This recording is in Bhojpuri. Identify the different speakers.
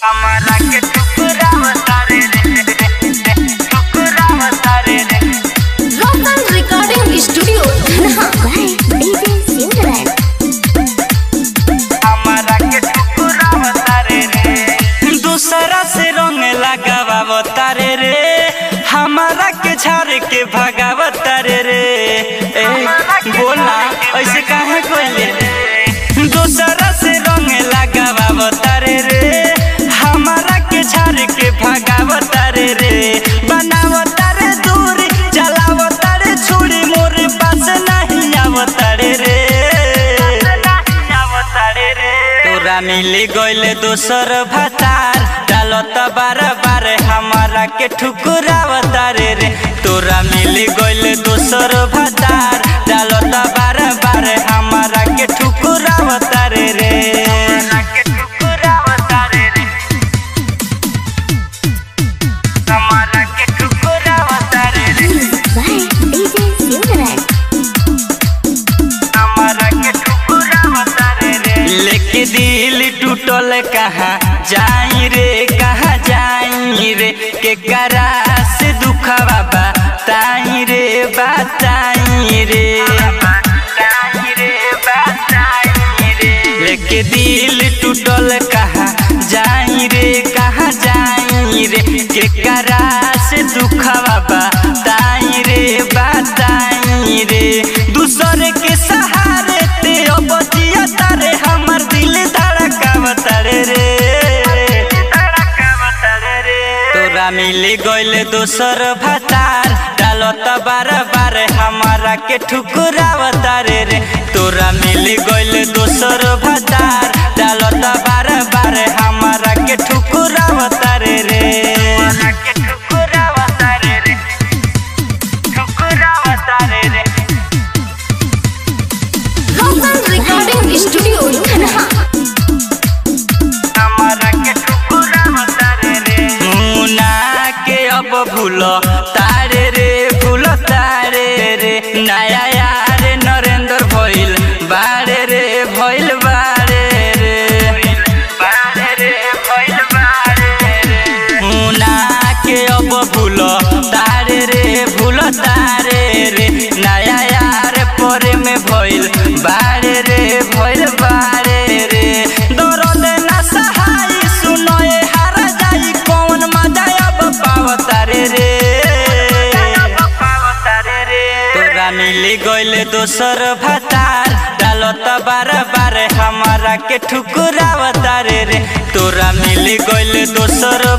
Speaker 1: हमारा के ठुकरावता रे रे ठुकरावता रे रे
Speaker 2: Local Recording Studio, Dhanha. By DJ Silverland.
Speaker 1: हमारा के ठुकरावता रे रे दूसरा से रंग लगावता रे रे हमारा के झाड़ के भगावता रे रे ए बोला ऐसे काहे कोइले दूसरा से रंग लगावता रे रे हमारा के झाड़ के भगावता रे रे बनावता रे दूरी चलावता रे छुरी मोर पास नहीं आवता रे रे तोरा मिली गइले दोसर भतार डालत बार बार हमारा के ठुकुरावता रे रे तोरा मिली गइले दोसर भतार डालत बार बार हमारा के ठुकुरावता रे रे हमारा के ठुकुरावता रे रे
Speaker 2: By DJ Silverland.
Speaker 1: लेके दिल टूटल कहाँ जाई रे कहाँ जाई रे के करा से दुखवा बताई रे बताई रे लेके दिल टूटल कहाँ जाई रे कहाँ जाई रे के करा से दुखवा बताई रे बताई रे दूसरे के सहारे ते बचिया तारे हमर दिल धड़कावता रे रे तोरा मिली गइले दोसर भतार डालत बार बार हमारा के ठुकुरावता रे रे तोरा मिली गइले दोसर भतार डालत बार बार हमारा के ठुकुरावता रे रे ठुकुरावता रे रे ठुकुरावता रे रे
Speaker 2: Local Recording Studio, Dhanha.
Speaker 1: हमारा के ठुकुरावता रे रे मुना के अब भूल तारे रे भूल तारे रे नया यार नरेंद्र भइल बारे रे भइल बारे रे बारे रे भइल बारे रे मुना के अब भूल तारे रे भूल तारे रे नया यार परे में भइल बारे रे भइल बारे रे दर्द ना सहाय सुनो ए हारा जाई कौन मजा अब पावता रे रे तोरा मिली गइले दोसर भतार डालत बार बार हमारा के ठुकुरावता रे रे तोरा मिली गइले दोसर